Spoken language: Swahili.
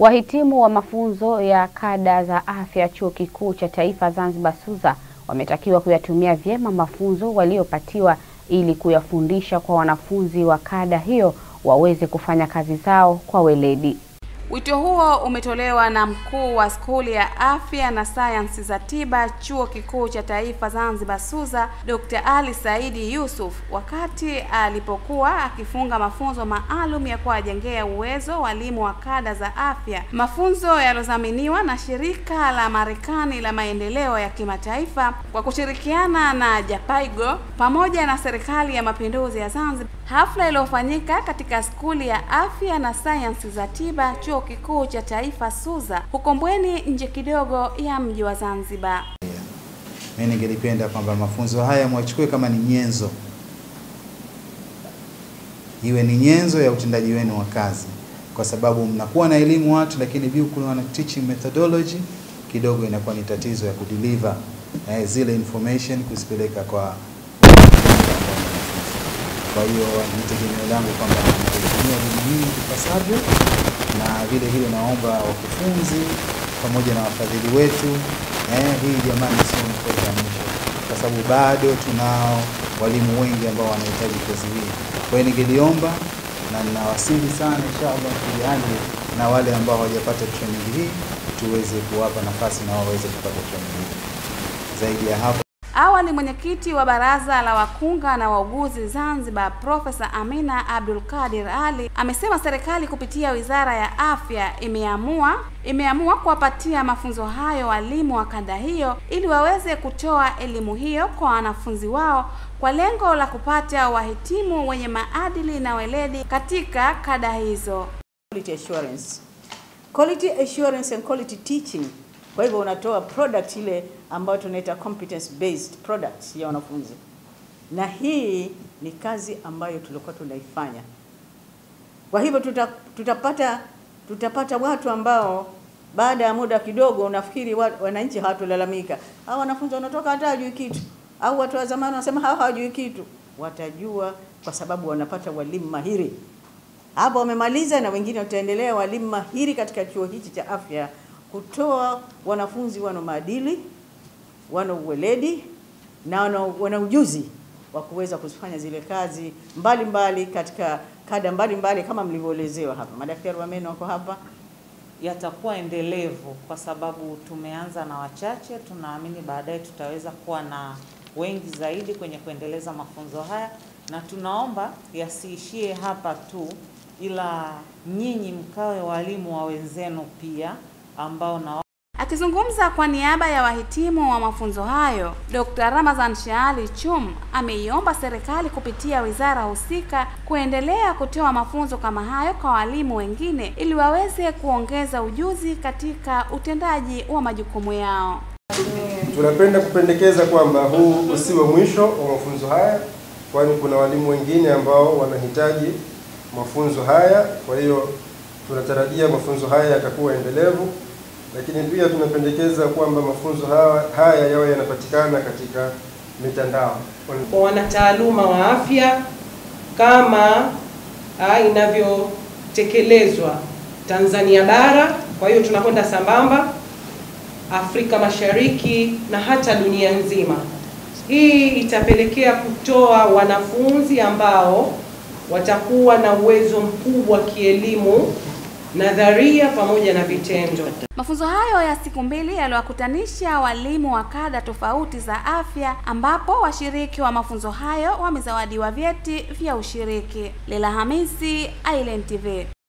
Wahitimu wa mafunzo ya kada za afya Chuo Kikuu cha Taifa Zanzibar SUZA wametakiwa kuyatumia vyema mafunzo waliopatiwa ili kuyafundisha kwa wanafunzi wa kada hiyo waweze kufanya kazi zao kwa weledi. Wito huo umetolewa na mkuu wa skuli ya afya na sayansi za tiba Chuo Kikuu cha Taifa Zanzibar SUZA, Dr. Ali Saidi Yusuf wakati alipokuwa akifunga mafunzo maalum ya kuwajengea uwezo walimu wa kada za afya, mafunzo yaliyodhaminiwa na shirika la Marekani la maendeleo ya kimataifa kwa kushirikiana na Japaigo pamoja na serikali ya mapinduzi ya Zanzibar. Hafla iliyofanyika katika skuli ya afya na sayansi za tiba Chuo Kikuu cha Taifa SUZA huko Mbweni nje kidogo ya mji wa Zanzibar. Mimi ningelipenda kwamba mafunzo haya mwachukue kama ni nyenzo, iwe ni nyenzo ya utendaji wenu wa kazi, kwa sababu mnakuwa na elimu watu, lakini bila kuwa na teaching methodology kidogo inakuwa ni tatizo ya kudeliver eh, zile information kuzipeleka kwa kwa hiyo ni tegemeo langu kwamba nitaitumia elimu hii ipasavyo, na vile vile naomba wakufunzi pamoja na wafadhili wetu eh, hii jamani, sio mkoa wa mwisho, kwa sababu bado tunao walimu wengi ambao wanahitaji kozi hii. Kwa hiyo ningeliomba na ninawasihi sana inshallah, tujalie na wale ambao hawajapata training hii tuweze kuwapa nafasi na wao waweze kupata training hii. Zaidi ya hapo Awali mwenyekiti wa baraza la wakunga na wauguzi Zanzibar, Profesa Amina Abdul Kadir Ali amesema serikali kupitia Wizara ya Afya imeamua imeamua kuwapatia mafunzo hayo walimu wa kada hiyo ili waweze kutoa elimu hiyo kwa wanafunzi wao kwa lengo la kupata wahitimu wenye maadili na weledi katika kada hizo. Quality assurance. Quality assurance and quality teaching. Kwa hivyo unatoa product ile ambayo tunaita competence based products ya wanafunzi, na hii ni kazi ambayo tulikuwa tunaifanya. Kwa hivyo tuta, tutapata tutapata watu ambao baada ya muda kidogo unafikiri wa, wananchi hawatulalamika, hao wanafunzi wanatoka hata hawajui kitu, au watu wa zamani wanasema hawa hawajui kitu. Watajua kwa sababu wanapata walimu mahiri hapo, wamemaliza na wengine wataendelea, walimu mahiri katika chuo hichi cha afya kutoa wanafunzi wana maadili, wana uweledi na wana, wana ujuzi wa kuweza kufanya zile kazi mbalimbali mbali katika kada mbalimbali mbali, kama mlivyoelezewa hapa. Madaktari wa meno wako hapa. Yatakuwa endelevu kwa sababu tumeanza na wachache, tunaamini baadaye tutaweza kuwa na wengi zaidi kwenye kuendeleza mafunzo haya, na tunaomba yasiishie hapa tu, ila nyinyi mkawe walimu wa wenzenu pia ambao na Akizungumza kwa niaba ya wahitimu wa mafunzo hayo, Dr. Ramazan Shaali Chum ameiomba serikali kupitia wizara husika kuendelea kutoa mafunzo kama hayo kwa walimu wengine ili waweze kuongeza ujuzi katika utendaji wa majukumu yao. Tunapenda kupendekeza kwamba huu usiwe mwisho wa mafunzo haya, kwani kuna walimu wengine ambao wanahitaji mafunzo haya. Kwa hiyo tunatarajia mafunzo haya yatakuwa endelevu lakini pia tunapendekeza kwamba mafunzo haya, haya yawe yanapatikana katika mitandao kwa wanataaluma wa afya kama inavyotekelezwa Tanzania bara. Kwa hiyo tunakwenda sambamba Afrika Mashariki na hata dunia nzima. Hii itapelekea kutoa wanafunzi ambao watakuwa na uwezo mkubwa kielimu nadharia pamoja na vitendo. Mafunzo hayo ya siku mbili yaliwakutanisha walimu wa kada tofauti za afya, ambapo washiriki wa mafunzo hayo wamezawadiwa vyeti vya ushiriki. Lela Hamisi, Island TV.